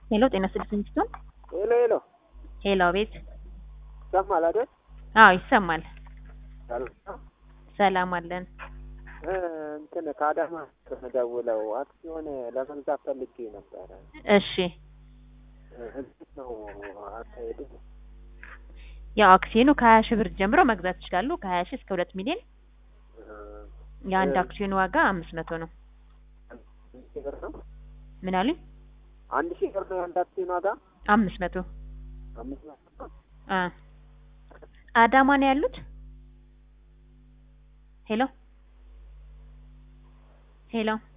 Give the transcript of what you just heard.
ሄሎ ጤና ስልክኝ ስትሆን ሄሎ ሄሎ ሄሎ ቤት ይሰማል አይደል? አዎ ይሰማል። ሰላም ነው? ሰላም አለን። እ እንትን ከአዳማ ከመደውለው አክሲዮን ለመግዛት ፈልጌ ነበረ። እሺ እ እንዴት ነው አካሄዱ? ያው አክሲዮኑ ከሀያ ሺህ ብር ጀምሮ መግዛት ይችላሉ። ከሀያ ሺህ እስከ ሁለት ሚሊዮን እ የአንድ እ አክሲዮን ዋጋ አምስት መቶ ነው። አንድ ሺህ ብር ነው? ምን አሉኝ? አንድ ሺህ ብር ነው የአንድ አክሲዮን ዋጋ? አምስት መቶ አምስት መቶ ነው? አ አዳማ ነው ያሉት? ሄሎ ሄሎ